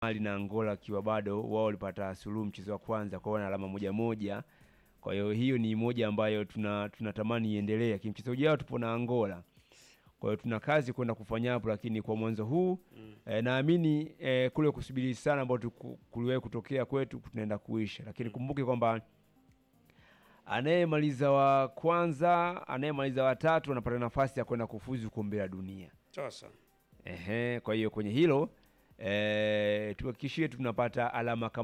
Mali na Angola akiwa bado wao walipata suluhu mchezo wa kwanza kwa wana alama moja moja. Kwa hiyo hiyo ni moja ambayo tuna tunatamani iendelee. Lakini mchezo ujao tupo na Angola. Kwa hiyo tuna kazi kwenda kufanya hapo, lakini kwa mwanzo huu Mm. eh, naamini eh, kule kusubiri sana ambao tuku- kuliwahi kutokea kwetu tunaenda kuisha, lakini kumbuke kwamba anayemaliza wa kwanza, anayemaliza wa tatu anapata nafasi ya kwenda kufuzu kombe la dunia. Sasa Ehe, kwa hiyo kwenye hilo eh, tuhakikishie tunapata alama kama